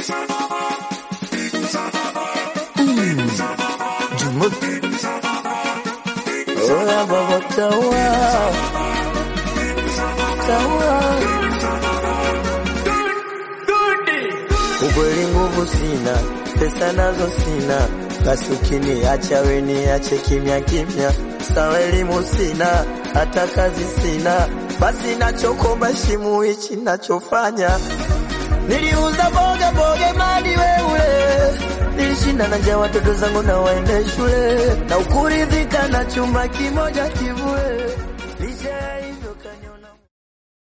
Jumut. Oya baba tawa. Tawa. Ukweli nguvu sina, pesa nazo sina, basi ukiniacha we niache kimya kimya. Sawa elimu sina, hata kazi sina, basi nachokomba shimu hichi nachofanya. Niliuza boga boga mali weule, nilishinda na njaa watoto zangu na waende shule, na ukuridhika na chumba kimoja kivule, licha ya